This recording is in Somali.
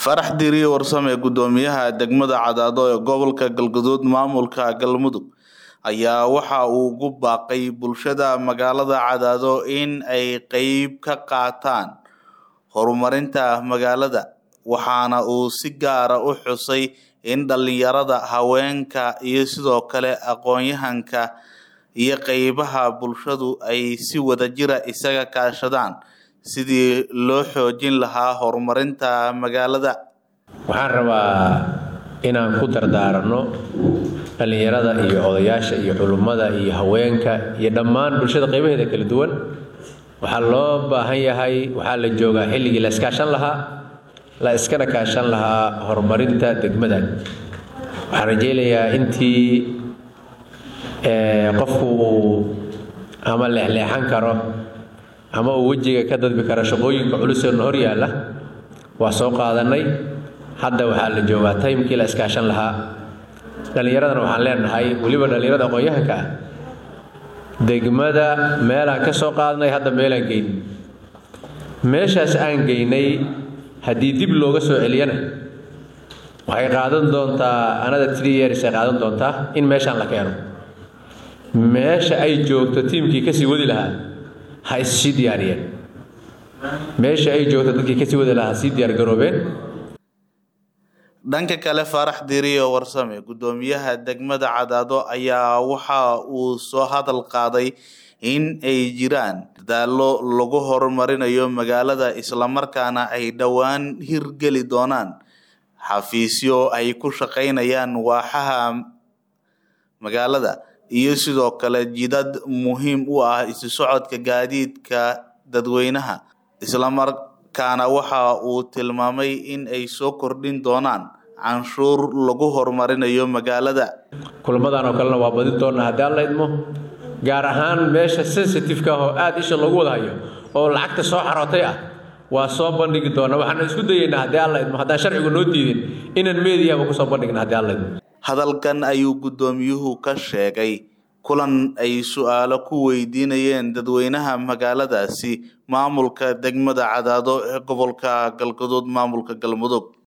Farax Diri Warsame Guddoomiyaha degmada Cadaado ee gobolka Galgaduud maamulka Galmudug ayaa waxa uu ugu baaqay bulshada magaalada Cadaado in ay qayb ka qaataan horumarinta magaalada waxaana uu si gaar ah u xusay in dhalinyarada, haweenka iyo sidoo kale aqoon-yahanka iyo qaybaha bulshadu ay si wadajir ah isaga kaashadaan sidii loo xoojin lahaa horumarinta magaalada. waxaan rabaa inaan ku dardaarano dhallinyarada iyo odayaasha iyo culummada iyo haweenka iyo dhammaan bulshada qaybaheeda kala duwan waxaa loo baahan yahay waxaa la joogaa xilligii la iskaashan lahaa la iskana kaashan lahaa horumarinta degmadan waxaan rajaynayaa intii qofku uu ama leexleexan karo ama uu wejiga ka dadbi karo shaqooyinka culuseena hor yaalla waa soo qaadanay hadda waxaa la joogaa taymkii la iskaashan lahaa dhallinyaradana waxaan leenahay weliba dhallinyarada aqoon-yahanka ah degmada meelaan ka soo qaadnay hadda meelaan geynay meeshaas aan geynay haddii dib looga soo celiyana waxay qaadan doontaa anada three years ay qaadan doontaa in meeshaan la keeno meesha ay joogto tiimkii kasii wadi lahaa ha issii diyaariyeen meesha ay joogto dadkii kasii wadi lahaa ha sii diyaargaroobeen dhanka kale Farax Diri Warsame guddoomiyaha degmada Cadaado ayaa waxa uu soo hadal qaaday in ay jiraan dadaallo lagu horumarinayo magaalada islamarkaana ay dhowaan hirgeli doonaan xafiisyo ay ku shaqaynayaan waaxaha magaalada iyo sidoo kale jidad muhiim u ah isu socodka gaadiidka dadweynaha islamarkaana waxa uu tilmaamay in ay soo kordhin doonaan canshuur lagu horumarinayo magaalada kulamadan oo kalena waa badin doonaa haddii alla idmo gaar ahaan meesha sensitive-ka ah oo aada isha loogu wada hayo oo lacagta soo xarootay ah waa soo bandhigi doonaa waxaan isku dayeynaa haddii alla idmo haddaan sharcigu noo diidin inaan meediyaba kusoo bandhigna haddii alla idmo hadalkan ayuu guddoomiyuhu ka sheegay kulan ay su-aalo ku weydiinayeen dadweynaha magaaladaasi maamulka degmada Cadaado ee gobolka Galgaduud maamulka Galmudug